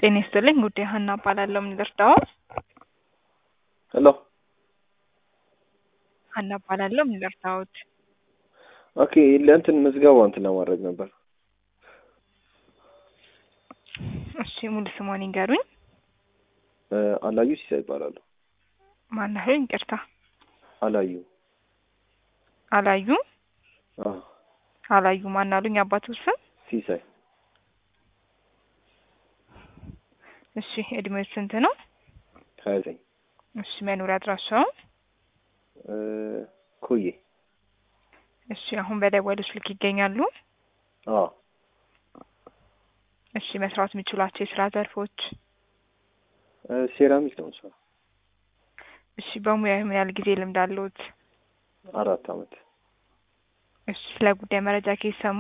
ጤና ይስጥልኝ ጉዳይ ሀና እባላለሁ። ምን ልርዳዎ? ሄሎ ሀና እባላለሁ። ምን ልርዳዎት? ኦኬ ለእንትን ምዝገባው እንትን ለማድረግ ነበር። እሺ ሙሉ ስሞን ይንገሩኝ። እ አላዩ ሲሳይ ይባላሉ። ማናሉኝ? ይቅርታ አላዩ አላዩ አዎ አላዩ ማናሉኝ? አባቱ ስም ሲሳይ እሺ እድሜው ስንት ነው? ሀያ ዘጠኝ እሺ መኖሪያ አድራሻው? እ ኮዬ እሺ አሁን በደወሉ ስልክ ይገኛሉ? አዎ እሺ መስራት የሚችሏቸው የስራ ዘርፎች? እ ሴራሚክ ነው የምሰራው። እሺ በሙያ ምን ያህል ጊዜ ልምድ አለዎት? አራት አመት እሺ ስለ ጉዳይ መረጃ ከየት ሰሙ?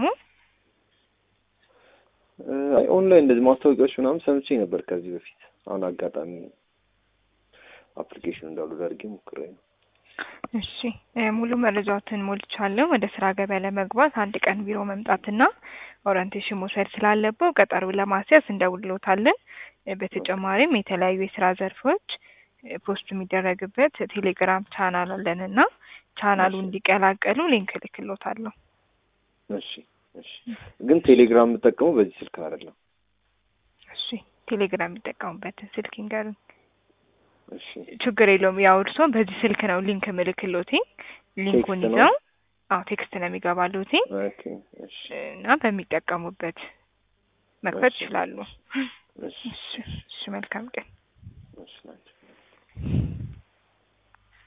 እ አይ ኦንላይን እንደዚህ ማስታወቂያዎች ምናምን ሰምቼ ነበር ከዚህ በፊት። አሁን አጋጣሚ አፕሊኬሽን እንዳሉ አድርጌ ሞክሬ ነው። እሺ እ ሙሉ መረጃዎትን ሞልቻለሁ። ወደ ስራ ገበያ ለመግባት አንድ ቀን ቢሮ መምጣትና ኦሪንቴሽን መውሰድ ስላለበው ቀጠሮ ለማስያዝ እንደውልዎታለን። እ በተጨማሪም የተለያዩ የስራ ዘርፎች እ ፖስት የሚደረግበት ቴሌግራም ቻናል አለንና ቻናሉ እሺ። እንዲቀላቀሉ ሊንክ እልክልዎታለሁ። እሺ እሺ። ግን ቴሌግራም የምጠቀመው በዚህ ስልክ አይደለም። እሺ ቴሌግራም የሚጠቀሙበትን ስልክ ይንገሩኝ። እሺ ችግር የለውም። ያው እርስዎም በዚህ ስልክ ነው ሊንክ ምልክሎትኝ ሊንኩን ቴክስት ነው? ይዘው አዎ ቴክስት ነው የሚገባሉትኝ ኦኬ እሺ እና በሚጠቀሙበት መክፈት እሺ። ይችላሉ። እሺ እሺ እሺ መልካም ቀን። እሺ ናቸው